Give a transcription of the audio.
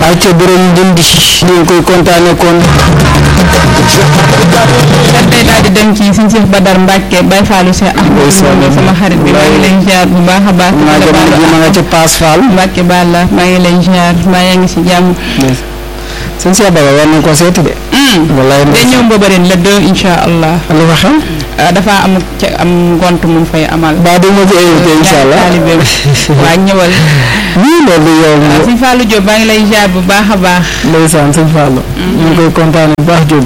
ayca borom dindi ñu ngi koy kontaane kon tey daal di dem ci suñu Cheikh Badar Mbacke Baye Fallou Cheikh Ahmadou sama xarit bi maa ngi lay ziar bu baax a baax. maa jamono ji ma nga ca Paas Fall Mbacke Balla maa ngi lay ziar maa yaa ngi si jàmm. sëñ Cheikh Baba war nañ ko seeti de wallaay day ñëw Mbobaren le deux incha allah. lu fa xam ah dafa am ca am ngont mu fay amal. ba du ma ci invité incha allah taalibe waa ñëwal. nii loolu yow waaw sëñ Fallou Diop maa ngi lay ziar bu baax a baax. ndeysaan sëñ Fallou ñu ngi koy kontaane bu baax Diop